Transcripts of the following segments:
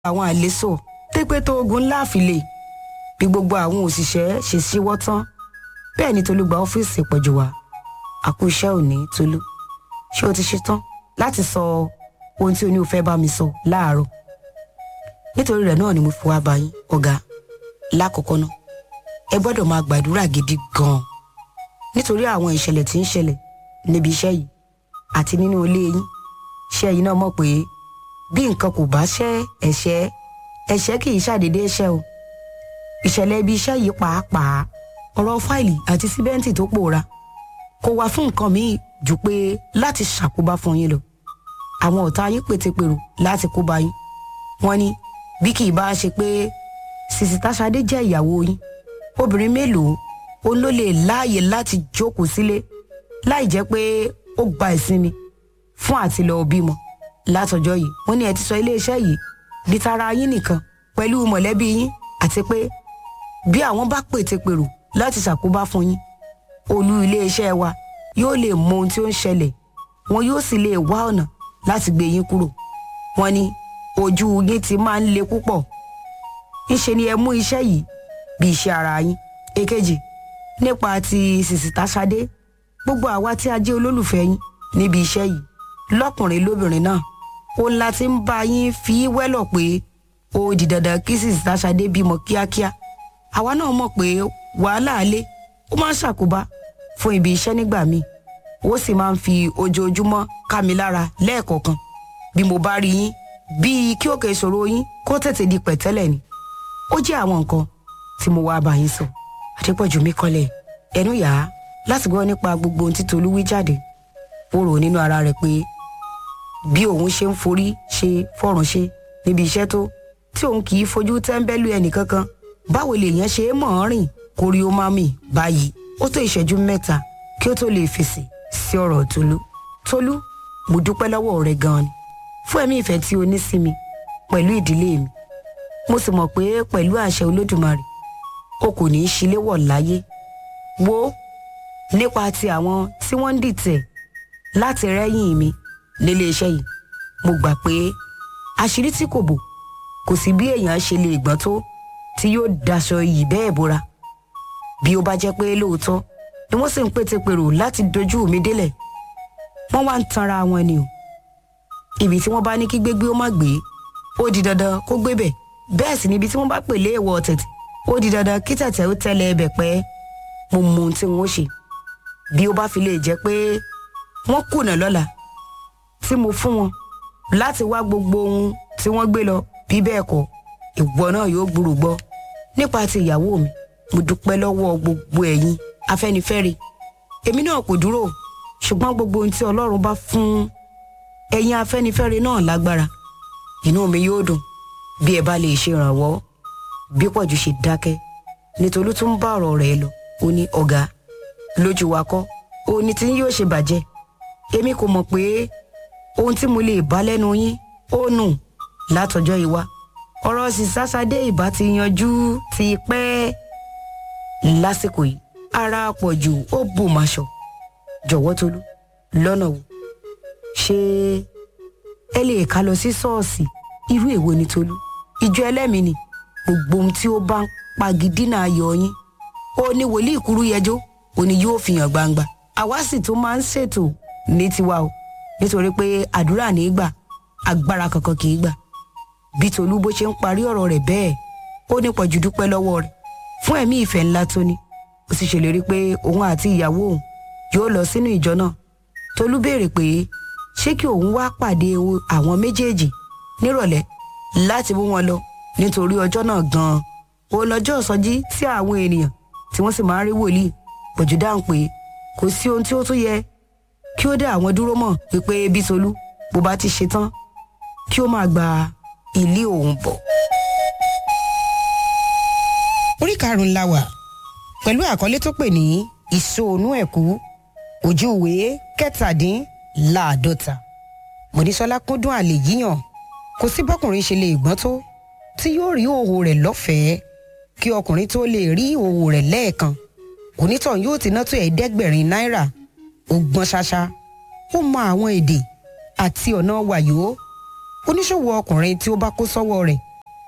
àwọn àlésò tẹ́pẹ́ tó ogun ńlá àfilè bí gbogbo àwọn òṣìṣẹ́ ṣe ṣíwọ́ tán bẹ́ẹ̀ ni Tolú gba ọ́fíìsì pọ̀jù wá àkú iṣẹ́ òní Tolú ṣé o ti ṣe tán láti sọ ohun tí o ní o fẹ́ bá mi sọ láàárọ̀ nítorí rẹ̀ náà ni mo fi wá bá yín ọ̀gá lákọ̀ọ́kọ́ náà ẹ gbọ́dọ̀ máa gbàdúrà gidi gan-an nítorí àwọn ìṣẹ̀lẹ̀ tí ń ṣẹlẹ̀ níbi iṣẹ́ yìí àti nínú ilé yín ṣé ẹ̀yin náà mọ̀ pé bí nǹkan kò bá ṣẹ́ ẹ̀ṣẹ̀ ẹ̀ṣẹ̀ kì í ṣàdédé ṣẹ́ o ìṣẹ̀lẹ̀ ibi iṣẹ́ yìí pàápàá ọ̀rọ̀ fáìlì àti síbẹ́ǹtì tó pòórá kò wá fún nǹkan míì jù pé láti ṣàkóbá fún yín lọ àwọn ọ̀tá yín pètèpèrò láti kóbá yín wọ́n ní bí kì í bá ṣe pé sìsì táṣadé jẹ́ ìyàwó yín obìnrin mélòó òun ló lè láàyè láti jókòó sílé láì jẹ́ pé ó gba ìsinmi fún àti lọ bímọ látọjọ́ yìí wọ́n ní ẹ ti sọ iléeṣẹ́ yìí di tara yín nìkan pẹ̀lú mọ̀lẹ́bí yín àti pé bí àwọn bá pètèpèrò láti ṣàkóbá fún yín olú iléeṣẹ́ wa yóò lè mọ ohun tí ó ń ṣẹlẹ̀ wọn yóò sì lè wá ọ̀nà láti gbé yín kúrò wọ́n ní ojú yín ti máa ń le púpọ̀ ńṣe ni ẹ mú iṣẹ́ yìí bí iṣẹ́ ara yín èkejì nípa ti sìsìtà Ṣadé gbogbo àwa tí a jẹ́ olólùfẹ́ yín níbi iṣẹ́ yìí lọ́kùnrin lóbìnrin náà òun la ti ń bá yín fi wẹ́lọ̀ pé ó di dandan kí sìsìtà Ṣadé bímọ kíákíá àwa náà mọ̀ pé wàhálà alẹ́ ó máa ń ṣàkóbá fún ibi iṣẹ́ nígbà míì ó sì máa ń fi ojoojúmọ́ ká mi lára lẹ́ẹ̀kọ̀ọ̀kan bí mo bá rí yín bíi kí òkè ìṣòro yín kó tètè di pẹ̀tẹ́lẹ̀ ni ó jẹ́ àwọn nǹkan tí mo wá bá yín sọ àdépọ̀jù mi kọ́lẹ̀ ẹnu yà á láti gbọ́ nípa gbogbo ohun tí Tolú wí jáde ó rò nínú ara rẹ̀ pé bí òun ṣe ń forí ṣe fọ̀rùn ṣe níbi iṣẹ́ tó tí òun kì í fojú tẹ́ńbẹ́lú ẹnìkankan báwo lèèyàn ṣe é mọ̀ ọ́n rìn kórí ó má mì báyìí ó tó ìṣẹ́jú mẹ́ta kí ó tó lè fèsì sí ọ̀rọ̀ Tolú Tolú mo dúpẹ́ lọ́wọ́ rẹ gan-an ni fún ẹ̀mí ìfẹ́ tí o ní sí mi pẹ̀lú ìdílé mi mo sì mọ̀ pé pẹ̀lú àṣẹ Olódùmarè o kò ní í ṣíléwọ̀ láyé wo nípa ti àwọn tí wọ́n ń dìtẹ̀ láti rẹ́yìn mi nílé iṣẹ́ yìí mo gbà pé àṣírí tí kò bò kò sí bí èèyàn ṣe lè gbọ́n tó tí yóò daṣọ iyì bẹ́ẹ̀ bora bí ó bá jẹ́ pé lóòótọ́ ni wọ́n sì ń pètèpèrò láti dojú mi délẹ̀ wọ́n wá ń tanra wọn ni o ibi tí wọ́n bá ní kí gbégbé ó má gbé ó di dandan kó gbé bẹ̀ bẹ́ẹ̀ sì ni ibi tí wọ́n bá pè lé èèwọ̀ tẹ̀tẹ̀ ó di dandan kí tẹ̀tẹ̀ ó tẹ̀lé ẹbẹ̀ pẹ́ mo mọ ohun tí wọ́n ṣe bí ó bá fi lè jẹ́ pé wọ́n kùnà lọ́la tí mo fún wọn láti wá gbogbo ohun tí wọ́n gbé lọ bí bẹ́ẹ̀ kọ́ ìwọ náà yóò gbúrò gbọ́ nípa ti ìyàwó mi mo dúpẹ́ lọ́wọ́ gbogbo ẹ̀yin afẹ́nifẹ́re èmi náà kò dúró ṣùgbọ́n gbogbo ohun tí ọlọ́run bá fún ẹ̀yin afẹ́nifẹ́re náà lágbára inú mi yóò dùn bí ẹ bá lè ṣe ìrànwọ́ bí pọ̀jù ṣe dákẹ́ nítorí tún bá ọ̀rọ̀ rẹ̀ lọ ó ní ọ̀gá lójú wa kọ́ ó ní tí yóò ṣe bàjẹ́ èmi kò mọ̀ pé ohun tí mo lè bá lẹ́nu yín ó nù látọjọ́ ìwá ọ̀rọ̀ sísásádé ìbá ti yanjú ti pẹ́ lásìkò yìí ara pọ̀jù ó bù máṣọ jọ̀wọ́ Tolú lọ́nà wo ṣé ẹ lè ká lọ sí ṣọ́ọ̀ṣì irú èwo ni Tolú ìjọ ẹlẹ́mìí ni gbogbo ohun tí ó bá ń pagidínà ayọ̀ yín ó ní wòlíì kúrú yẹjọ́ ó ní yóò fi hàn gbangba àwa sì tún máa ń ṣètò ní tiwa o nítorí pé àdúrà ní í gbà agbára kankan kì í gbà bí Tolú bó ṣe ń parí ọ̀rọ̀ rẹ̀ bẹ́ẹ̀ ó ní pọ̀jù dúpẹ́ lọ́wọ́ rẹ̀ fún ẹ̀mí ìfẹ́ ńlá tó ní ó sì ṣèlérí pé òun àti ìyàwó òun yóò lọ sínú ìjọ náà Tolú béèrè pé ṣé kí òun wá pàdé àwọn méjèèjì nírọ̀lẹ́ láti mú wọn lọ nítorí ọjọ́ náà gan-an ó lọ́jọ́ ìsọjí tí àwọn ènìyàn tí wọ́n sì máa ń rí wòlíì pọ̀jù dáhùn pé kò sí ohun tí ó tún yẹ kí ó dá àwọn dúró mọ̀ wípé bí Tolú bó bá ti ṣe tán kí ó máa gba ilé òun bọ̀. orí karùn-ún la wà pẹ̀lú àkọlé tó pè ní ìsòònú ẹ̀kú ojú ìwé kẹtàdínláàdọ́ta mọ̀nísọ́lá kúndùn àlè yíyàn kò sí bọ́kùnrin ṣe lè gbọ́n tó tí yóò rí òhò rẹ̀ lọ́fẹ̀ẹ́ kí ọkùnrin tó lè rí òhò rẹ̀ lẹ́ẹ̀kan onítàn yóò ti ná tó ẹ̀ẹ́dẹ́gbẹ̀rin náírà ó gbọ́n ṣáṣá ó mọ àwọn èdè àti ọ̀nà wàyó oníṣòwò ọkùnrin tí ó bá kó sọ́wọ́ rẹ̀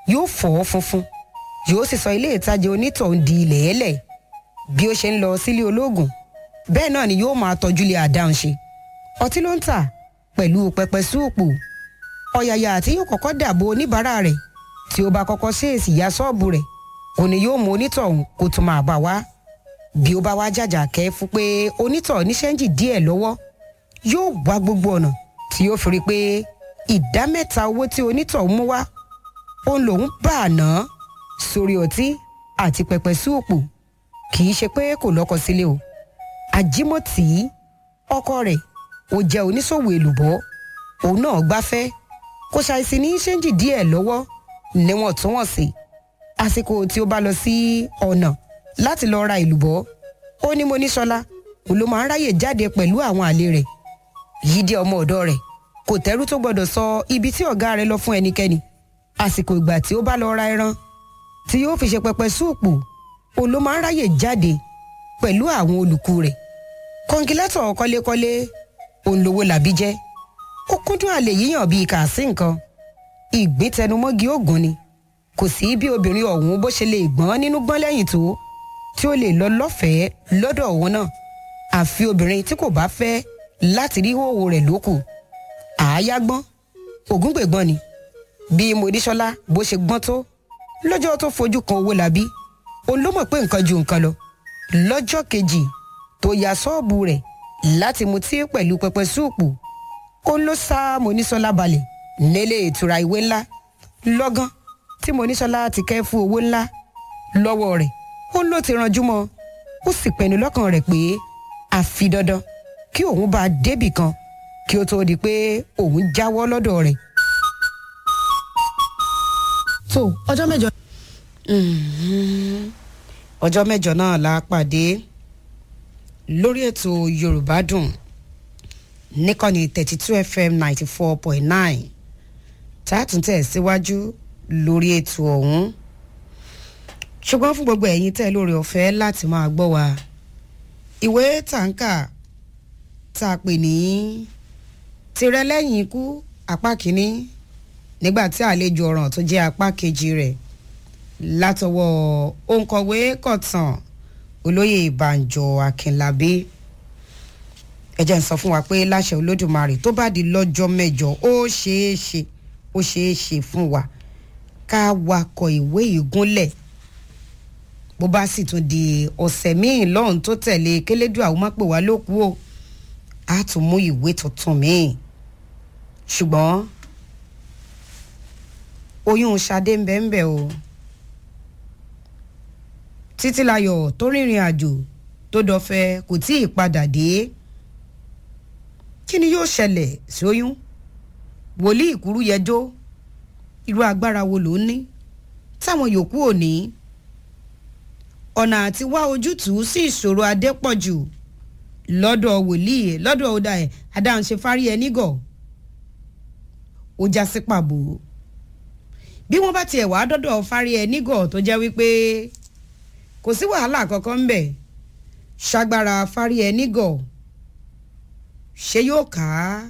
yóò fọ́ funfun yóò sì sọ ilé ìtajà onítọ̀hún di ilẹ̀ ẹlẹ̀ bí ó ṣe ń lọ sílé olóògùn bẹ́ẹ̀ náà ni yóò máa tọ́jú lé àdáhùn ṣe ọtí ló ń tà pẹ̀lú pẹpẹ súùpù ọ̀yàyà àti yóò kọ́kọ́ dàbò oníbàárà rẹ̀ tí ó bá kọ́kọ́ ṣèèsì ya ṣọ́ọ̀bù rẹ̀ òní yóò mú onítọ̀hún kó tún máa bá wá bí ó bá wá jàjà kẹ́ fún pé onítọ̀ ní ṣẹ́ńjì díẹ̀ lọ́wọ́ yóò wá gbogbo ọ̀nà tí yóò fi rí i pé ìdá mẹ́ta owó tí onítọ̀ mú wá òun lòún bá a ná sórí ọtí àti pẹpẹ súùpù kì í ṣe pé kò lọ́kọ sílé o àjímọ̀tì ọkọ rẹ̀ ó jẹ́ oníṣòwò èlùbọ́ òun náà gbáfẹ́ kò ṣàìsí ní ṣẹ́ńjì díẹ̀ lọ́wọ́ níwọ̀ntúnwọ̀nsì àsìkò tí ó bá lọ sí ọ̀nà láti lọ ra èlùbọ́ ó ní mo ní sọlá òun ló máa ń ráyè jáde pẹ̀lú àwọn àlè rẹ̀ yídí ọmọ ọ̀dọ́ rẹ̀ kò tẹ́rú tó gbọ́dọ̀ sọ ibi tí ọ̀gá rẹ̀ lọ fún ẹnikẹ́ni àsìkò ìgbà tí ó bá lọ ra ẹran tí yóò fi ṣe pẹpẹ súùpù òun ló máa ń ráyè jáde pẹ̀lú àwọn olùkú rẹ̀ kọ́ńkílẹ́tọ̀ kọ́lékọ́lé òun lówó làbí jẹ́ ó kúndùn àlè yíyàn bíi kàásì nǹkan ìgbín tẹnumọ́gi ògùn ni kò sí bí obìnrin ọ̀hún bó ṣe lè gbọ́n nínú gbọ́n lẹ́yìn tó tí ó lè lọ lọ́fẹ̀ẹ́ lọ́dọ̀ òun náà àfi obìnrin tí kò bá fẹ́ láti rí hòhò rẹ̀ lókù àáyá gbọ́n ògúngbègbọ́n ni bí mòdíṣọ́lá bó ṣe gbọ́n tó lọ́jọ́ tó fojú kan owó làbí òun ló mọ̀ pé nǹkan ju nǹkan lọ lọ́jọ́ kejì tó ya ṣọ́ọ̀bù rẹ̀ láti mutí pẹ̀lú pẹpẹ súùpù ó ló sá mòníṣọ́lá balẹ̀ nílé ìtura ìwé ńlá lọ́gán tí mòníṣọ́lá ti kẹ́ fún owó ńlá lọ́wọ́ rẹ̀ ó ló ti ranjú mọ́ ó sì pinnu lọ́kàn rẹ̀ pé àfi dandan kí òun bá a débì kan kí ó tó di pé òun jáwọ́ lọ́dọ̀ rẹ̀. tó ọjọ́ mẹ́jọ. ọjọ́ mẹ́jọ náà la pàdé lórí ètò yorùbá dùn níkànnì thirty two fm ninety four point nine tá a tún tẹ̀ síwájú lórí ètò ọ̀hún ṣùgbọ́n fún gbogbo ẹ̀yin tẹ́ lórí ọ̀fẹ́ láti máa gbọ́ wa ìwé tàǹkà tá a pè ní tirẹ̀ lẹ́yìn ikú apá kínní nígbà tí àlejò ọ̀ràn tó jẹ́ apá kejì rẹ̀ látọwọ́ òǹkọ̀wé kọ̀tàn olóyè ìbànjọ akínlábí ẹ jẹ́ ń sọ fún wa pé láṣẹ olódùmarè tó bá di lọ́jọ́ mẹ́jọ ó ṣeé ṣe ó ṣeé ṣe fún wa ká wakọ̀ ìwé ìgúnlẹ̀ bó bá sì tún di ọ̀sẹ̀ míì lọ́hùn tó tẹ̀lé kélédùn àwọn mápè wá ló kú o á tún mú ìwé tuntun míì ṣùgbọ́n oyún Ṣadé ń bẹ ń bẹ o títílayọ̀ tó rìnrìn àjò tó dọ̀fẹ́ kò tí ì padà dé kí ni yóò ṣẹlẹ̀ sóyún wòlíì ìkúrú yẹjọ́ irú agbára wo ló ní táwọn yòókù ò ní ọ̀nà àti wá ojútùú sí ìṣòro adépọ̀jù lọ́dọ̀ wòlíì lọ́dọ̀ ọ̀dà ẹ̀ adáhùnṣe fárí ẹ nígọ̀ ó já sí pàbó bí wọ́n bá tiẹ̀ wá dọ́dọ̀ fárí ẹ nígọ̀ tó jẹ́ wípé kò sí wàhálà kankan ń bẹ̀ ṣagbára fárí ẹ nígọ̀ ṣé yóò ká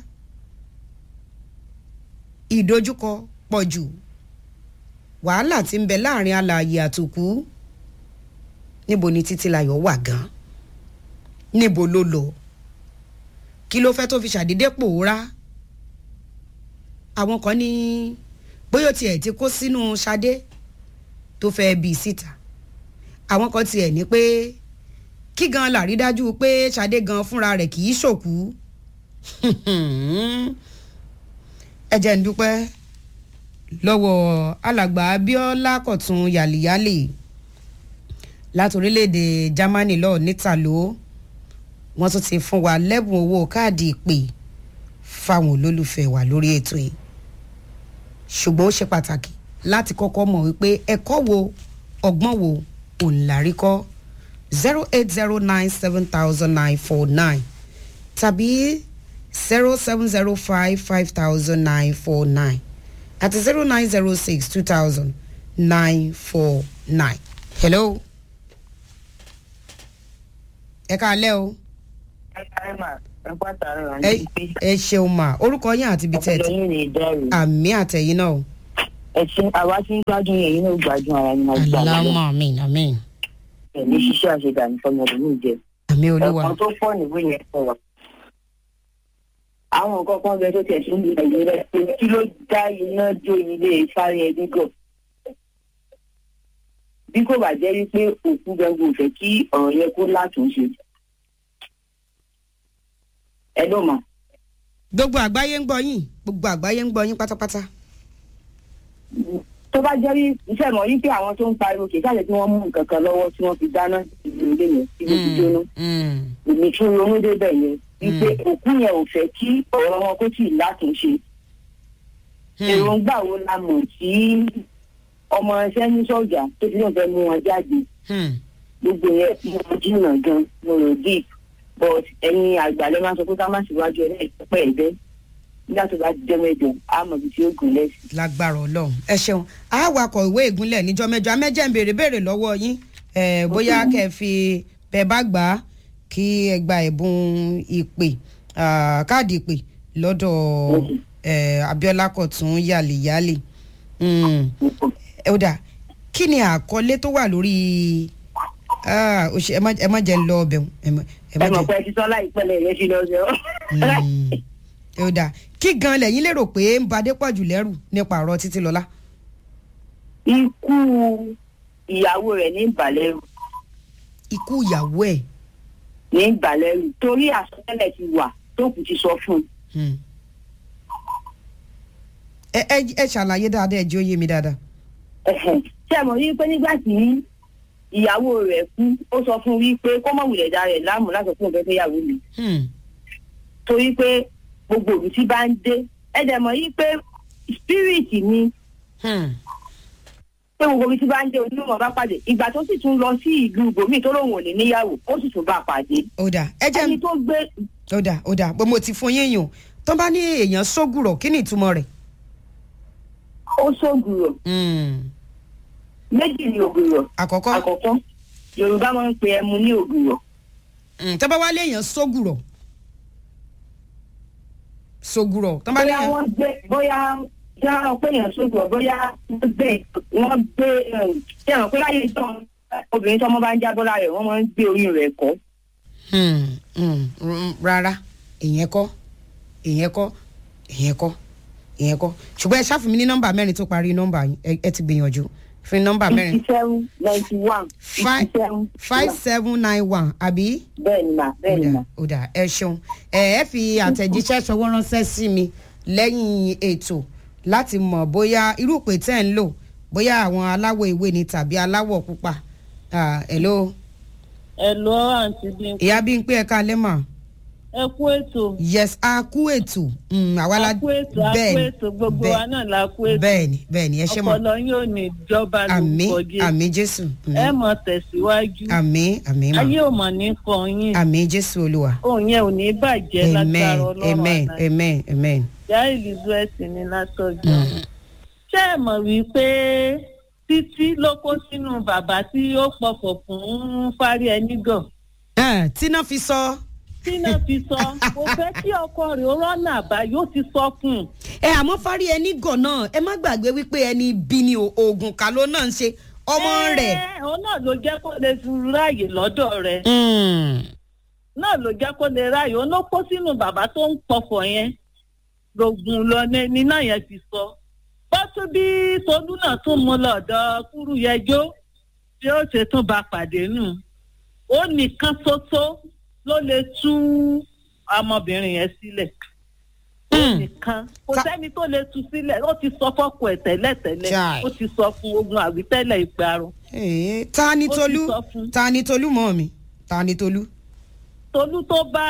ìdojúkọ pọ̀ jù wàhálà tí ń bẹ láàrin alààyè àtòkú níbo ni títílayọ̀ wà gan níbo ló lọ kí ló fẹ́ tó fi ṣàdédé pòórá àwọn kan ní bóyá tiẹ̀ ti kó sínú Ṣadé tó fẹ́ bí síta àwọn kan tiẹ̀ ní pé kí gan làrí dájú pé Ṣadé gan fúnra rẹ̀ kì í ṣòkú ẹ jẹ́ ń dúpẹ́ lọ́wọ́ alàgbà Abíọ́lá Kọ̀tún yàlìyàlì láti orílẹ̀-èdè Germany lọ́ọ̀ nítàló wọ́n tún ti fún wa lẹ́bùn owó káàdì ìpè fáwọn olólùfẹ́ wa lórí ètò yìí ṣùgbọ́n ó ṣe pàtàkì láti kọ́kọ́ mọ̀ wípé ẹ̀kọ́ wo ọgbọ́n wo òun làrí kọ́ zero eight zero nine seven thousand nine four nine tàbí zero seven zero five five thousand nine four nine àti zero nine zero six two thousand nine four nine. hello. ẹ káalẹ́ o. ẹ ẹ ṣeun mà orúkọ yín àti ibi tẹ́ ẹ ti ọpọlọ yín ní ìdárò àmì àtẹ̀yìn náà o. ẹ̀sìn àwa tí ń gbádùn yẹn yín ló gbádùn ara yín máa gbà wọ́n lọ aláwọ̀ àmín àmín ẹ̀mí ṣiṣẹ́ àṣedàní fọmọdé ní ìjẹ àmì olúwa ẹ̀kan tó pọ̀ níwé yẹn sọ wà. àwọn nǹkan kan bẹ tó tẹ̀ sí ní ẹ̀yìn rẹ̀ pé kí ló dá iná jó ilé sáré ẹbí gọ̀. bí kò bá jẹ́ wípé òkú gbẹ̀ngàn ò fẹ́ kí ọ̀rọ̀ yẹn kó látúnṣe. ẹ ló mọ̀. gbogbo àgbáyé ń gbọ́ yín gbogbo àgbáyé ń gbọ́ yín pátápátá. tó bá jẹ́ rí iṣẹ́ mọ̀ yí pé àwọn tó ń pariwo kì í ṣàlẹ̀ tí wọ́n mú nǹkan kan lọ́wọ́ tí wọ́n fi dáná ìlú ilé yẹn tí mo ti jóná Mm, èmi tún ronú débẹ̀ yẹn wípé òkú yẹn ò fẹ́ kí ọ̀rọ̀ wọn kó tì látúnṣe mm, èròǹgbà wo la mọ̀ tí ọmọ ẹsẹ̀ ní sọ̀jà tó ti lóun fẹ́ mú wọn jáde mm. gbogbo yẹn tí wọ́n jìnnà gan mo rò deep but ẹ̀yin àgbàlẹ̀ máa sọ pé ká má síwájú ẹ̀ lẹ́yìn pẹ́ ẹ̀bẹ́ nígbà tó bá jẹ́ mẹ́jọ á mọ̀ ibi tí ó gùn lẹ́sìn. lágbára ọlọ́run ẹ ṣeun a wakọ̀ ìwé ìgúnlẹ̀ níjọ́ mẹ́jọ amẹ́jẹ̀ ń béèrè béèrè lọ́wọ́ yín eh, bóyá kẹ́ ẹ fi bẹ́ẹ̀ bá gbà á kí ẹ gba ẹ̀bùn ìpè ah, káàdì ìpè lọ́dọ̀ eh, Abíọ́lá Kọ̀tún yàlìyàlì Mm, ẹ ó dà kí ni àkọlé tó wà lórí ah, ó ṣe- ẹ má- ẹ má jẹ́ ń lọ ọbẹ̀ ẹ má ẹ má ẹ mọ̀ jẹ́ pé ẹ ti sọ láìpẹ́ lẹ̀ yẹn fi lọ sí ọ. Mm, ẹ ó dà kí gan lẹ́yìn lérò pé ń ba Adépọ̀jù lẹ́rù nípa ọ̀rọ̀ Títílọlá. ikú ìyàwó rẹ̀ ní ìbàlẹ́rù ikú ìyàwó ẹ̀ ní ìbàlẹ́rù torí àsọtẹ́lẹ̀ ti wà tó kù ti sọ fún un. Hmm. ẹ ẹ ẹ ṣàlàyé dáadáa ẹ jẹ́ ó yé mi dáadáa. Ẹ̀hẹ̀n. ṣé ẹ mọ̀ wípé nígbà tí ìyàwó rẹ̀ kú ó sọ fún un wípé kó mọ̀ wùlẹ̀ dá rẹ̀ láàmú láti fún òun fẹ́ fẹ́ yàwó mi Hmm. torí pé gbogbo òbí tí bá ń dé ẹ dẹ̀ mọ̀ yí pé spirit ni Hmm. pé gbogbo òbí tí bá ń dé onímọ̀ bá pàdé ìgbà tó sì tún lọ sí ìlú ibòmíì tó lóun ò ní níyàwó ó sì tún bá a pàdé ó dà ẹ jẹ́ ẹni tó gbé ó dà ó dà bó mo ti fún yín yùn tó bá ní èèyàn sógùrọ̀ kí ni ìtumọ̀ rẹ̀. ó ṣògùrọ̀ Hmm. méjì ní ògùrọ̀ àkọ́kọ́ àkọ́kọ́ yorùbá máa ń pe ẹmu ní ògùrọ̀ hmm, tó bá wá léèyàn sógùrọ̀ sógùrọ̀ tó bá bóyá léèyàn wọ́n gbé bóyá yàrá pé èèyàn ṣògùrọ̀ bóyá wọ́n gbé wọ́n gbé ṣé àwọn pé láyé tán obìnrin tó ọmọ bá ń jábọ́ lára rẹ̀ wọ́n máa ń gbé oyún rẹ̀ kọ́ Hmm, hmm, mm, rárá ìyẹn kọ́ ìyẹn kọ́ ìyẹn kọ́ ìyẹn kọ́ ṣùgbọ́n ẹ ṣáfù mi ní nọ́mbà mẹ́rin tó parí nọ́mbà yín ẹ ẹ ti gbìyànjú fi nọ́mbà mẹ́rin fifty seven ninety one Five- fifty seven five seven nine one àbí. bẹ́ẹ̀ ni mà bẹ́ẹ̀ ni mà. ó dà ẹ ṣeun ẹ ẹ fi àtẹ̀jíṣẹ́ ṣọwọ́ ránṣẹ́ sí mi lẹ́yìn ètò láti mọ̀ bóyá irú ìpè tẹ́ ń lò bóyá àwọn aláwọ̀ ewé ni tàbí aláwọ̀ pupa Ah, hello Hello àǹtí Bímpé. ìyá bí n pé ẹ̀ka lẹ́mà ẹ kú ètò yes a kú ètò Mm, àwa la a kú ètò a kú bẹ́ẹ̀ni, ètò gbogbo bẹ́ẹ̀- wa náà la kú ètò bẹ́ẹ̀ni bẹ́ẹ̀ni ẹ ṣe mọ̀ ọpọlọ yóò ní ìjọba àmì lórúkọ Jésù àmì jésù ẹ mọ tẹ̀síwájú àmì àmì mà ayé ò mọ̀ ní kan yín àmì jésù olúwa òun yẹn ò ní bàjẹ́ amen lágbára ọlọ́run amen àná amen amen. ìyá Elizabeth ní látọjọ́ ṣé ẹ mọ̀ wípé títí ló kó sínú bàbá tí ó pọkàn fún fárí ẹni gàn Ah, tíná fi sọ. tínà fi sọ kò fẹ́ kí ọkọ rẹ̀ ó rọ́nà àbáyọ ó ti sọ fún un ẹ àmọ́ fárí ẹni gàn náà ẹ má gbàgbé wípé ẹni bí ni o- oògùn kà ló náà ń ṣe ọmọ rẹ̀. Ẹ, òun náà ló jẹ́ kó lè fi ráàyè lọ́dọ̀ rẹ̀ Mm. náà ló jẹ́ kó lè ráàyè òun ló kó sínú bàbá tó ń pọ̀fọ̀ yẹn lògùn lọ ní ní náà yẹn ti sọ bọ́tú bí tolú náà tún mú lọ́dọ̀ kúrú yẹjọ́ tí ó ṣe tún bá pàdé nù ó nìkan ṣoṣo ló lè tú ọmọbìnrin yẹn sílẹ̀ ó Mm. nìkan kò Ta- sẹ́ni tó lè tú sílẹ̀ ó ti sọ fọ́kù ẹ̀ tẹ́lẹ̀tẹ́lẹ̀ Chai. ó ti sọ fún ogun àwítẹ́lẹ̀ ìparun Eh, ta ni Ó ti tolú sọ fún. ta ni tolú mọ́ mi ta ni tolú. tolú tó bá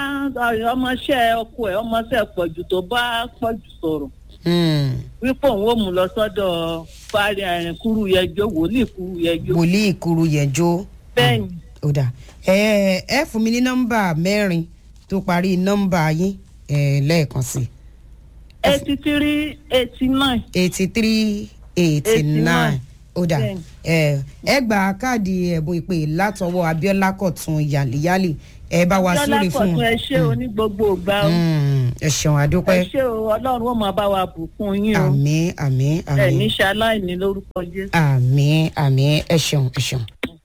ọmọọṣẹ́ ọkọ ẹ̀ ọmọọṣẹ́ pọ̀jù tó bá pọ̀jù sọ̀rọ̀ Mm. wípé òun ò mú lọ sọ́dọ̀ fárí ẹ̀rìn kúrú yẹjọ́ wòlíì kúrú yẹjọ́ wòlíì kuru yẹjọ. bẹ́ẹ̀ ni ó dà ẹ ẹ fún mi ní nọ́mbà mẹ́rin tó parí nọ́mbà yín ẹ lẹ́ẹ̀kan sí eighty three eighty nine eighty three eighty nine ó dà Bẹ́ẹ̀ni. ẹ ẹ gba káàdì ẹ̀bùn ìpè látọwọ́ abiola kọ̀tún yàlíyàlì ẹ bá wa súre Yọlá fún Kọ̀tún ẹ un ṣé o ní gbogbo ìgbà o. Mm, ẹ ṣeun ẹ àdúpẹ́ ṣé o ọlọ́run ó máa bá wa bùkún yín o. àmì àmì ẹ àmì ní ṣe aláìní lórúkọ Jésù. àmì àmì ẹ ṣeun ẹ ṣeun.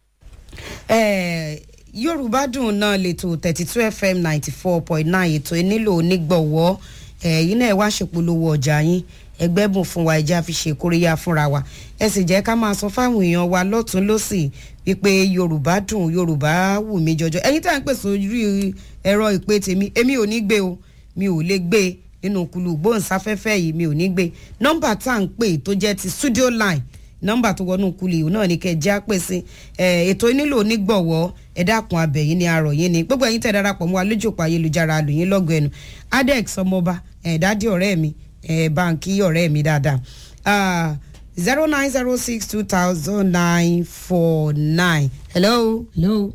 ẹ yorùbá dùn náà lẹ́tọ̀ thirty two fm ninety four point nine ètò ìnílò onígbọ̀wọ́ ẹ̀yin náà ẹ wá ṣèpolówó ọjà yín ẹgbẹ́ bùn fún wa ẹja fi ṣe kóríyá fúnra wa ẹ sì jẹ́ ká máa sọ fáwọn èèyàn wa lọ́tún lọ́sì wípé yorùbá dùn yorùbá wù mí jọjọ ẹ̀yin tá à ń pèsè orí ẹ̀rọ ìpè tèmi èmi ò ní gbé o mi ò lè gbé e nínú kulu gbóhùnsáfẹ́fẹ́ yìí mi ò ní gbé nọ́mbà tá à ń pè tó jẹ́ ti studio line nọ́mbà tó wọnú kulu yìí náà ni kẹ́ ẹ já pè sí ẹ ètò nílò onígbọ̀wọ́ ẹ dákun abẹ yìí ni arọ yìí ni gbogbo ẹ̀yin tẹ́ darapọ̀ mọ́ wa lójú òpó ayélujára lòyìn lọ́gọ̀ ẹnu adex ọmọọba ẹ̀ dádì ọ̀rẹ́ mi ẹ̀ báńkì ọ̀rẹ́ mi dáadáa zero nine zero six two thousand nine four nine hello hello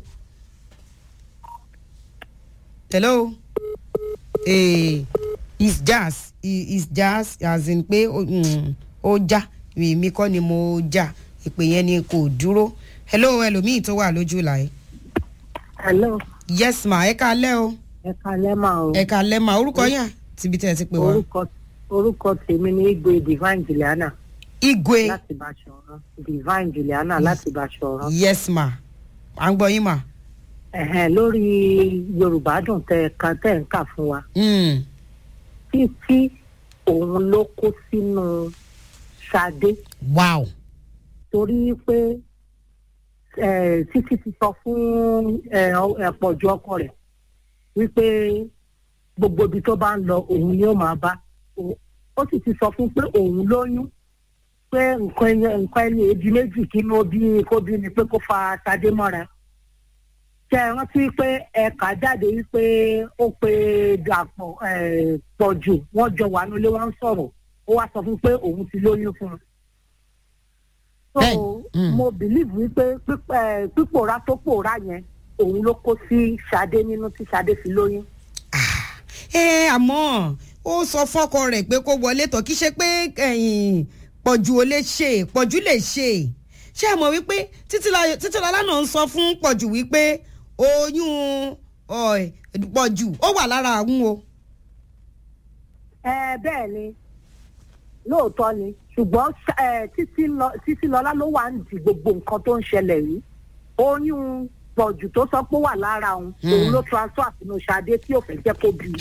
hello eh, it's jazz I- it's jazz as in pé ó mm, ó já èmi kọ́ ni mo já ìpè yẹn ni kò dúró hello ẹlòmíì tó wà lójú làyè hello yes ma ẹ ká lẹ́ o ẹ kalẹ́ mà o ẹ ká lẹ́ ma orúkọ yẹn tíbi tẹ́ ẹ ti pè wá orúkọ orúkọ tèmi ni igwe divine juliana igwe láti Bàṣọ̀run divine juliana láti Bàṣọ̀run yes ma à ń gbọ́ yín ma ẹ̀hẹ́n lórí yorùbá dùn tẹ kan tẹ ń kà fún wa Mm, títí òun ló kó sínú Ṣadé wow torí pé eh, títí ti sọ fún eh, ọ- eh, pọ̀jù ọkọ rẹ̀ wípé gbogbo ibi tó bá ń lọ òun ni ó máa bá O- ó sì ti sọ fún pé òun lóyún pé nǹkan ẹyẹ nǹkan ẹni èjì méjì kí ló bí kó bí ni pé kó fa Ṣadé mọ́ra ṣe é rántí pé ẹ̀ka jáde wípé ó pe dàpọ̀ eh, pọ̀jù wọ́n jọ wà nílé wọn ń sọ̀rọ̀ ó wá sọ fún pé òun ti lóyún fún un so Bẹ́ẹ̀ni, mm. mo believe wípé píp- eh, pípòórá tó pòórá yẹn òun ló kó sí Ṣadé nínú tí Ṣadé fi lóyún. ẹ àmọ́ ó sọ fọ́kọ rẹ̀ pé kó wọlé tọ̀ kí ṣe pé ẹ̀yìn pọ̀jù ò lè ṣe pọ̀jù lè ṣe ṣé ẹ mọ̀ wípé títílayọ̀ títílayọ̀ náà ń sọ fún pọ̀jù wípé oyún ọ̀, pọ̀jù ó wà lára àwọn o. ẹ bẹ́ẹ̀ ni lóòótọ́ ni ṣùgbọ́n eh, títí lọ- títí lọ́lá ló wà ń di gbogbo nǹkan tó ń ṣẹlẹ̀ yìí oyún pọ̀jù tó sọ pé ó wà lára òun òun ló transfer sínú Ṣadé tí ò fẹ́ jẹ́ kó bí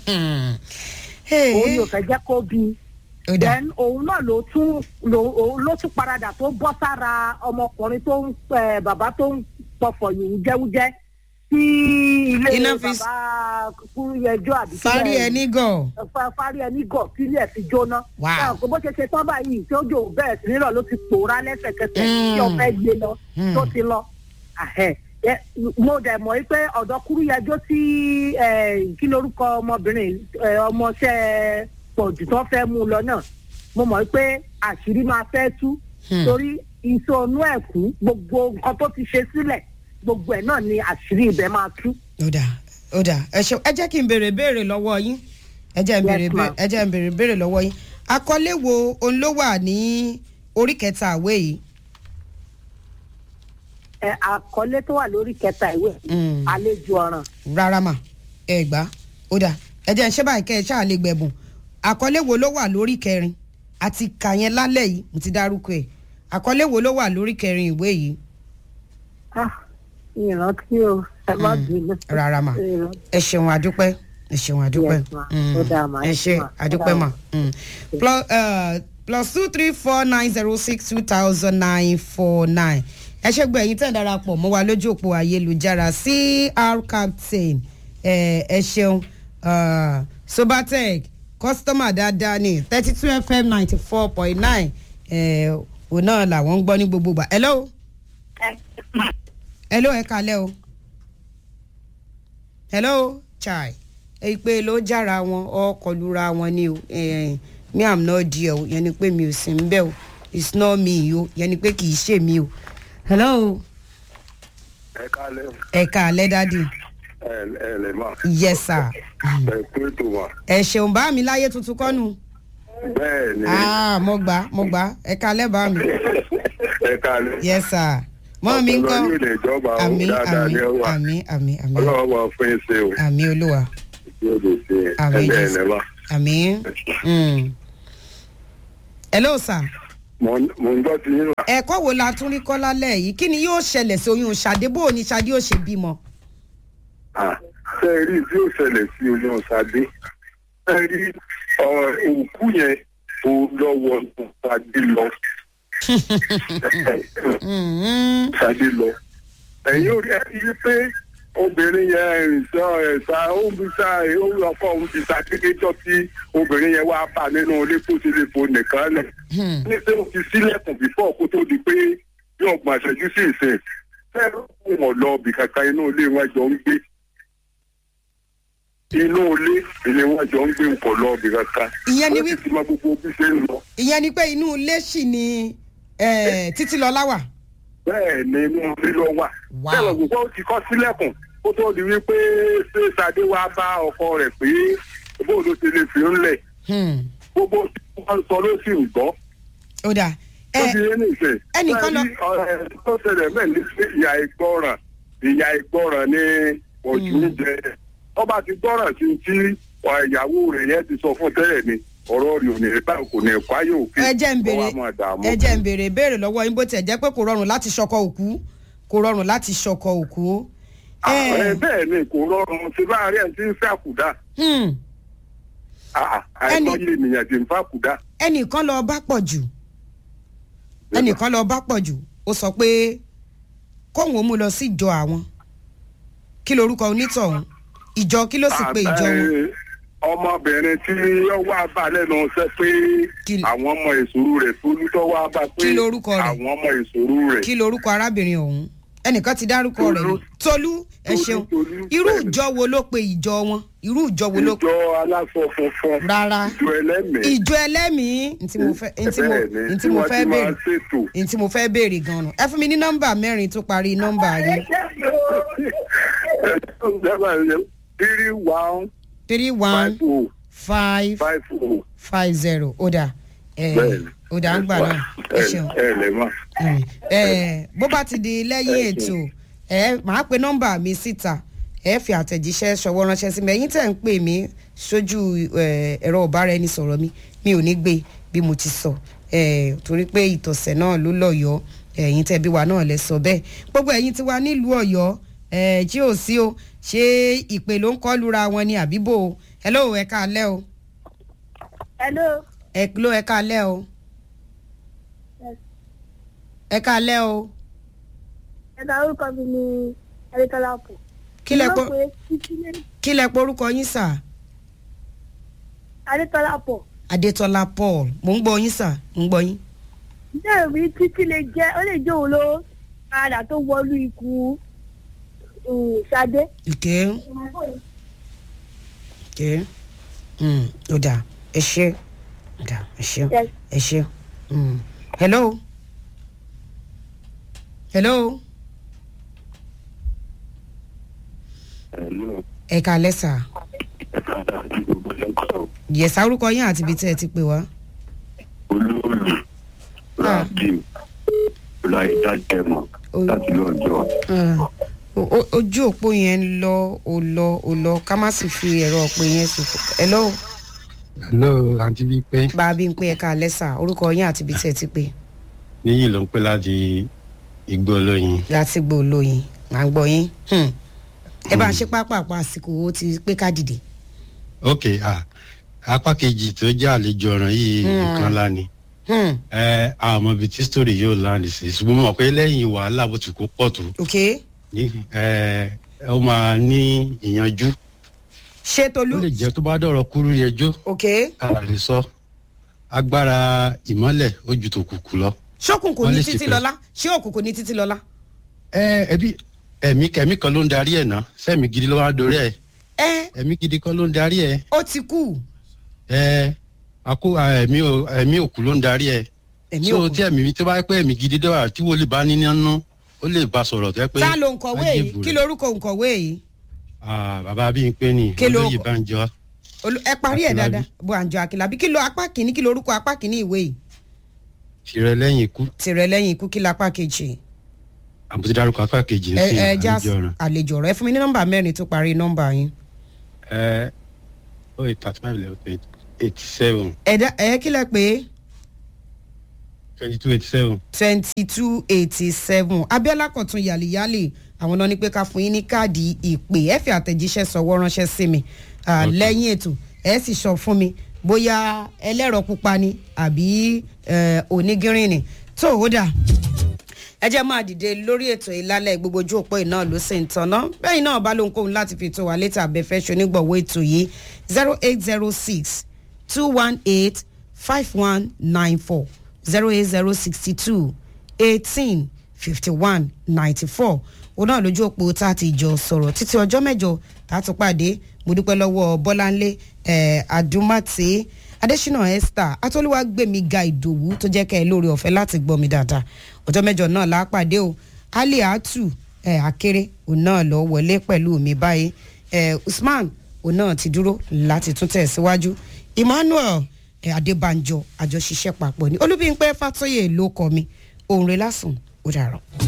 òun ò fẹ́ jẹ́ kó bí ó dà then òun náà ló tún ló òun ló tún paradà tó bọ́ sára ọmọkùnrin tó ń eh, bàbá tó ń pọ̀fọ̀ yìí jẹ́wújẹ́ sí ilé Iná fi- bàbá kúrúyẹjọ́ àbí fárí kílẹ̀- ẹni gàn fa- fárí ẹni gọ̀ sílẹ̀ fi jóná. Wow. Ẹ, kò bó ṣe ṣe tán báyìí tí ó jò bẹ́ẹ̀ sí nílò ló ti pòórá lẹ́sẹ̀kẹsẹ̀ Mm. tí ó fẹ́ gbé lọ Mm. tó ti lọ. Àhẹ́. Ẹ, mo dẹ̀ mọ̀ wípé ọ̀dọ́ kúrúyẹjọ́ tí ẹ, kí lorúkọ ọmọbìnrin ẹ, ọmọọṣẹ́ pọ̀jù tó fẹ́ mú un lọ náà mo mọ̀ wípé àṣírí máa fẹ́ tú Hmm. torí ìṣònú ẹ̀kú gbogbo nǹkan tó ti ṣe sílẹ̀ gbogbo ẹ̀ náà ni àṣírí ibẹ̀ máa tú. ó dà ó dà ẹ ṣe ẹ jẹ́ kí n béèrè béèrè lọ́wọ́ yín ẹ jẹ́ n béèrè Yes, ma'am. ẹ jẹ́ n béèrè béèrè lọ́wọ́ yín àkọlé wo òun ló wà ní orí kẹta àwé yìí. Ẹ, àkọlé tó wà lórí kẹta ìwé Mm. àlejò ọ̀ràn rárá mà ẹ gbà ó dà ẹ jẹ́ ń ṣe báyìí kẹ́ ẹ ṣáà lè gbẹ̀bùn àkọlé wo ló wà lórí kẹrin àti kà yẹn lálẹ́ yìí mo ti dárúkọ ẹ̀ àkọlé wo ló wà lórí kẹrin ìwé yìí Ah, ìrántí o ẹ má bínú. rárá mà Ìrántí. ẹ ṣeun àdúpẹ́ ẹ ṣeun àdúpẹ́ Yes, ma. Mm. Ó dáa, ma. ẹ ṣe Ma. Ó àdúpẹ́ dáa, mà ma. Mm. plus uh, plus two three four nine zero six two thousand nine four nine ẹ ṣe gbọ́ ẹ̀yin tẹ̀ ń darapọ̀ mọ́ wa lójú òpó ayélujára cr captain ẹ ẹ ṣeun uh, sobatec kọ́sítọ́mà dáadáa ní thirty two fm ninety four point nine òun náà làwọn ń gbọ́ ní gbogbo gbà hello hello ẹ kalẹ́ o hello chai èyí pé ló jára wọn ọkọ̀ lura wọn ni o eh, me am not there o yẹn ni pé mi ò sí ń bẹ̀ o it's not me o yẹn ni pé kì í ṣe mi o hello ẹ kálẹ̀ ẹ kalẹ́ dádì ẹ ẹ lè mà yes sir ẹ pé tó mà ẹ ṣeun bá mi láyé tuntun kọ́nu bẹ́ẹ̀ ni ah mo gbà mo gbà ẹ kalẹ́ bá mi ẹ káalẹ́. yes sir mọ́ mi ń kọ́ ọpọlọ yóò lè jọba o àmì dáadáa àmì ní ọwà àmì àmì àmì ọlọ́wọ́ máa fún yín ṣe o àmì olúwa yóò lè ṣe Àmín, ẹgbẹ́ Jésù. ẹ̀ lẹ́wà. àmì. Mm. hello sir mo ń mo ń gbọ́ ti yín wà. ẹ̀kọ́ wo la tún rí kọ́ lálẹ́ yìí kí ni yóò ṣẹlẹ̀ sí oyún ṣàdé bó o ní ṣàdé ó ṣe bímọ. Ah, ṣe é rí tí ó ṣẹlẹ̀ sí oyún ṣadé ṣe é rí ọ, òkú yẹn tó lọ́wọ́ ṣadé lọ Mm, ṣadé lọ. ẹ̀yin ò rí ẹ rí pé obìnrin yẹn ẹ̀sọ́ ẹ̀sà òǹbíṣà ọkọ̀ òun ti ṣàkéjọ́ tí obìnrin yẹn wá bá nínú ilé kó ti lè fò nìkan lẹ̀. mm, ní pé ó ti sílẹ̀kùn bífọ̀ kó tó di pé bí ọgbọ̀n àṣẹjú sí ìsìn fẹ́ẹ́ wọn lọ ibì kankan inú ilé wọn jọ ń gbé inú ilé ilé wọn jọ ń gbé nǹkan lọ ibì kankan Ìyẹn ni ó sì wí- ti mọ gbogbo bí ṣe ń lọ ìyẹn ni pé inú ilé sì ni eh, títí lọ́lá wà. bẹ́ẹ̀ ni inú ilé lọ wà Wow. bẹ́ẹ̀ gbogbo ó ti kọ́ sílẹ̀kùn kó tó di wípé ṣé Ṣadé wá bá ọkọ rẹ̀ pé bó ló ti lè fi ń lẹ̀ Hmm, gbogbo tí wọ́n sọ ló sì ń gbọ́ ó dà tó ẹ ti yé nìṣẹ́. ẹnìkan lọ- Bẹ́ẹ̀ni, ọ̀rẹ́ tó ṣẹlẹ̀ bẹ́ẹ̀ ní pé ìyá ìgbọràn ìyá ìgbọràn ní ojú ń jẹ. ọba ti gbọ́ràn sí tí ìyàwó rẹ̀ yẹn ti sọ fún tẹ́lẹ̀ ni ọ̀rọ̀ rẹ̀ ò ní bá kò ní kwáyé òkè. ẹ jẹ́ ń kó béèrè wá máa dààmú. ẹ jẹ́ ń béèrè béèrè lọ́wọ́ yín bó tiẹ̀ jẹ́ pé kò rọrùn láti ṣọkọ òkú kò rọrùn láti ṣọkọ òkú. Àwọn Eh, ẹ bẹ́ẹ̀ ni kò rọrùn sí láàárín ẹ̀ tí ń fẹ́ àkùdá. hmm, àìmọye ènìyàn tí ń fẹ́ àkùdá. ẹnìkan lọ bá pọ̀ jù ẹnìkan lọ bá pọ̀ jù ó sọ pé kóun ó mú lọ sí ìjọ àwọn kí lorúkọ onítọ̀hún ìjọ kí ló sì pé ìjọ wọn. Àbẹ́ ọmọbìnrin tí ó wá bá lẹ́nu ṣẹ́ pé Kí- àwọn ọmọ ìṣòro rẹ̀ tó ní tó wá bá pé Kí lorúkọ rẹ̀? àwọn ọmọ ìṣòro rẹ̀. kí lorúkọ arábìnrin ọ̀hún ẹnìkan ti dárúkọ rẹ̀ Tolú. rí tolú ẹ Tolú, ṣeun Tolú, irú bẹ́ẹ̀ni. ìjọ wo ló pe ìjọ wọn irú ìjọ wo ló pe ìjọ aláṣọ funfun rárá ìjọ ẹlẹ́mìí ìjọ ẹlẹ́mìí ntí mo fẹ́ ntí mo bẹ́ẹ̀ni ntí mo wọ́n fẹ́ ti máa béèrè ṣètò. ntí mo fẹ́ béèrè gan-an ẹ fún mi ní nọ́mbà mẹ́rin tó parí nọ́mbà yìí three one three one five oh five five oh. five zero ó dà ẹ bẹ́ẹ̀ni ó dà ń gbà náà ẹ ṣeun ẹ lè mọ̀. Mm. ẹ bó bá ti di lẹ́yìn ètò ẹ máa pe nọ́mbà mi síta ẹ fi àtẹ̀jíṣẹ́ ṣọwọ́ ránṣẹ́ sí mi ẹ̀yin tẹ̀ ń pè mí sójú ẹ, ẹ̀rọ ọ̀báraẹnisọ̀rọ̀ mi mi ò ní gbé bí mo ti sọ ẹ, torí pé ìtọ̀sẹ̀ náà ló lọ́yọ̀ọ́ ẹ̀yin tẹ̀ bí wa náà lẹ sọ bẹ́ẹ̀ gbogbo ẹ̀yin tí wà nílùú ọ̀yọ́ ẹ, tí ò sí o ṣé ìpè ló ń kọ́ lura wọn ni àbíbò o hello ẹ káalẹ́ o hello ẹ ló ẹ káalẹ́ o ẹ káalẹ́ o ẹ̀ka orúkọ mi ni ẹ̀rẹ́tọ́lá pọ̀. kí lẹ pọ́ Mo rò pé títí lé kí lẹ porúkọ yín sà ẹ̀rẹ́tọ́lá pọ̀. adétọlá paul mò ń gbọ́ yín sà mò ń gbọ́ yín. bẹ́ẹ̀ rí títí lè jẹ́ ó lè jẹ́ òun ló padà tó wọlú ikú um, Ṣadé. ìké ìké Mm, ó dà ẹ ṣe ó dà ẹ ṣe Yes. ẹ ṣe Mm. hello hello ẹ kálẹ́ sà yẹ̀sà orúkọ yín àti ibi tí ẹ ti pè wá. olóòlù rabiu ọláìdájẹmọ Ol- láti lọ́jọ́. Ah, o- o- ojú òpó yẹn ń lọ ò lọ ò lọ ká má sì fi ẹ̀rọ ọ̀pẹ yẹn sòfò. hello hello àǹtí bíi pé bá a bí ń pé ẹ̀ka lẹ́sà orúkọ yín àti ibi tí ẹ ti pè níyì ló ń pè láti igbó olóyin láti gbọ́ olóyin à ń gbọ́ yín. Hmm. ẹ bá ń ṣe pápápá àsìkò ó ti pé ká dìde. ok ah, apá kejì tó jẹ́ àlejò ọ̀ràn yìí Hmm. nǹkan ńlá ni Hmm. ẹ àmọ́ ibi tí story yóò láǹdì sí ṣùgbọ́n mo mọ̀ pé lẹ́yìn wàhálà bó ti kó pọ̀ tó ok ní ẹ ó máa ní ìyanjú ṣé ó tolú lè jẹ́ tó bá dọ̀rọ̀ kúrú yẹjọ́ ok a lè sọ agbára ìmọ́lẹ̀ ó ju tòkùnkùn lọ. ṣókùnkùn Wọ́n ní lè títí ṣe pé- lọ́lá ṣé òkùnkùn ní títí lọ́lá. ẹ ẹbí ẹ̀mí kẹ̀mí kan ló ń darí ẹ̀ ná sẹ́mi gidi ló wá dorí ẹ̀ ẹ ẹ̀mí gidi kan ló ń darí ẹ̀ ó ti kú ẹ àkó ẹ̀mí ò- ẹ̀mí òkú ló ń darí ẹ̀ ẹ̀mí so òkú. tí ẹ̀mí tó bá pẹ́ ẹ̀mí gidi dọ́wà tí wọ́n lè bá ní nínú ó lè bá sọ̀rọ̀ tẹ́ pé tá ló ń kọ̀wé á yìí jèbù kí rẹ̀. lorúkọ òǹkọ̀wé yìí. Ah, bàbá bí n pé ní Kí ló- olóyè Bánjọ Olú- ẹ parí ẹ Akínlábí. dáadáa bó àǹjọ àkìlábí kí ló apá kìíní kí lorúkọ apá kìíní ìwé yìí. tirẹ̀ lẹ́yìn ikú tìrẹ lẹ́yìn ikú kí lápá kejì àbúté dárúkọ apá kejì ń ẹ sìn ẹ já àlejò ọ̀ràn àlejò ọ̀rọ̀ ẹ fún mi ní nọ́mbà mẹ́rin tó parí nọ́mbà yín. ẹ ó yẹ thirty five eleven eighty seven ẹ̀dá ẹ̀ kí lẹ pé twenty two eighty seven twenty two eighty seven abiola kọ̀tún yàlìyàlì àwọn náà ní pé ká fún yín ní káàdì ìpè ẹ fi àtẹ̀jíṣẹ́ sọ̀wọ́ ránṣẹ́ sí mi Ah, Okay. lẹ́yìn ètò ẹ sì sọ fún mi bóyá ẹlẹ́rọ pupa ni àbí eh, onígírín ni tó o dà ẹ jẹ́ máa dìde lórí ètò ìlálẹ̀ gbogbo ojú òpó iná ló sì ń tanná bẹ́ẹ̀ náà bá lóhunkóhun láti fi tó wa létí abẹ́fẹ́ ṣonígbọ̀wọ́ ètò yìí zero eight zero six two one eight five one nine four zero eight zero sixty two eighteen fifty one ninety four òun náà lójú òpó tá a ti jọ sọ̀rọ̀ títí ọjọ́ mẹ́jọ tá a tún pàdé mo dúpẹ́ lọ́wọ́ bọ́láńlé eh, adumate adésínà esther atọ́lúwàgbẹ̀mí ga ìdòwú tó jẹ́ kẹ́ ẹ lórí ọ̀fẹ́ láti gbọ́ mi dáadáa ọjọ́ mẹ́jọ náà la pàdé o ali atu eh, akéré òun náà lọ wọlé pẹ̀lú mi báyìí eh, usman òun náà ti dúró láti tún tẹ̀síwájú emmanuel eh, adébánjọ àjọṣiṣẹ́ papọ̀ ní olúbíńpẹ́ fàtọ́yè ló kọ́ mi òun rẹ̀ lásùn ó dàrọ̀.